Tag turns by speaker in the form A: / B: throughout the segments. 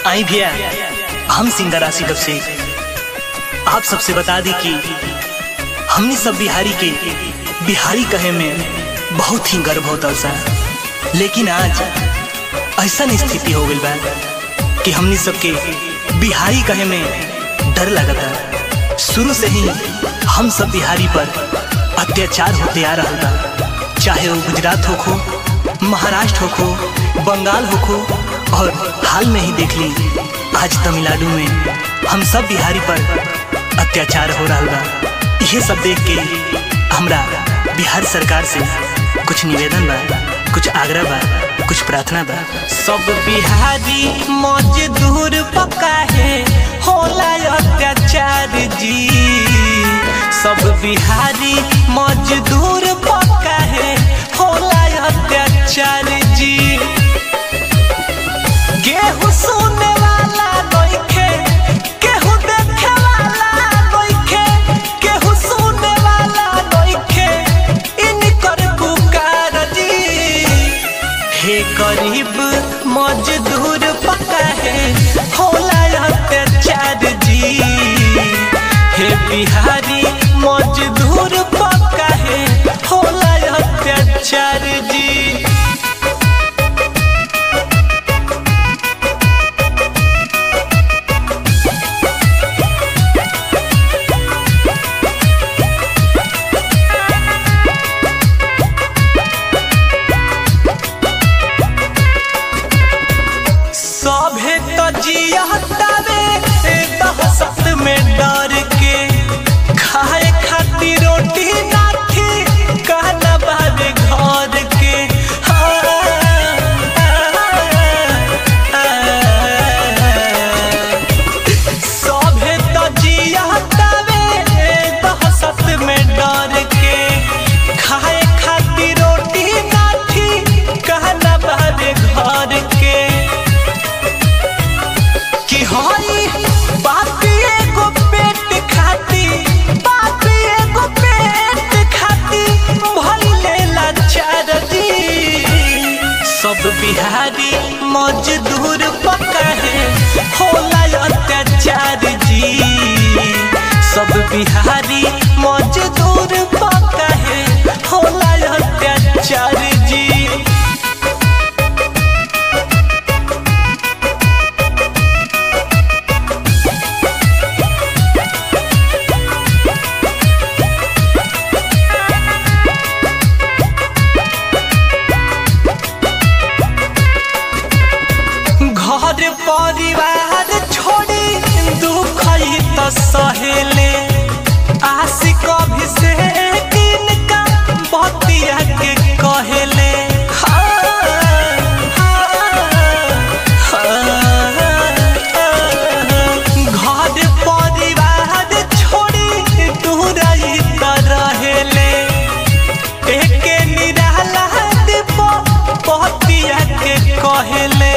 A: आई भैया हम सिंगर आसिफ से आप सबसे बता दी कि हमनी सब बिहारी के बिहारी कहे में बहुत ही गर्व होता सा लेकिन आज ऐसा स्थिति हो गई बा कि हमनी सबके बिहारी कहे में डर लगता शुरू से ही हम सब बिहारी पर अत्याचार होते आ रहा था चाहे वो गुजरात हो खो महाराष्ट्र हो खो बंगाल हो खो और हाल में ही देख ली आज तमिलनाडु में हम सब बिहारी पर अत्याचार हो रहा बा ये सब देख के हमरा बिहार सरकार से कुछ निवेदन बा कुछ आग्रह बा कुछ प्रार्थना बा
B: सब बिहारी मजदूर पका है होला अत्याचार जी सब बिहारी मजदूर पका है होला अत्याचार जी गेहूं सुने वाला नइखे केहू देखे वाला नइखे केहू सुने वाला नइखे इनकर पुकार जी हे गरीब मजदूर पका है होला अत्याचार जी हे बिहारी मजदूर पका है होला अत्याचार जी सभे तो जियतावे दहशत में डर के खाए खातिर रोटी नाथी कहना बाबे घर के सभे तो जियतावे दहशत में डर के खाए खातिर रोटी नाथी कहना बाबे घर के कि हई बाप एगो पेट खाती बाप एगो पेट खाती भइले लाचार दी सब बिहारी मजदूर पका है होला अत्याचार जी सब बिहारी मजदूर पका है होला अत्याचार जी घर परिवार छोड़ी दुख ही तो सहेले आशिक अभिषेक इनका बतिया के कहेले घर परिवार छोड़ी दूर ही तो रहेले एके निराला दीप बतिया के कहेले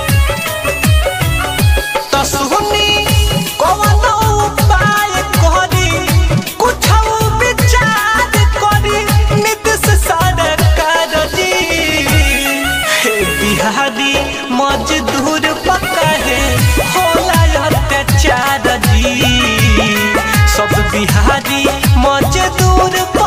B: त सुनी कवन उपाय करी कुछ विचार करी नीतीश सरकार जी हे बिहारी मजदूर पका है होला अत्याचार जी सब बिहारी मजदूर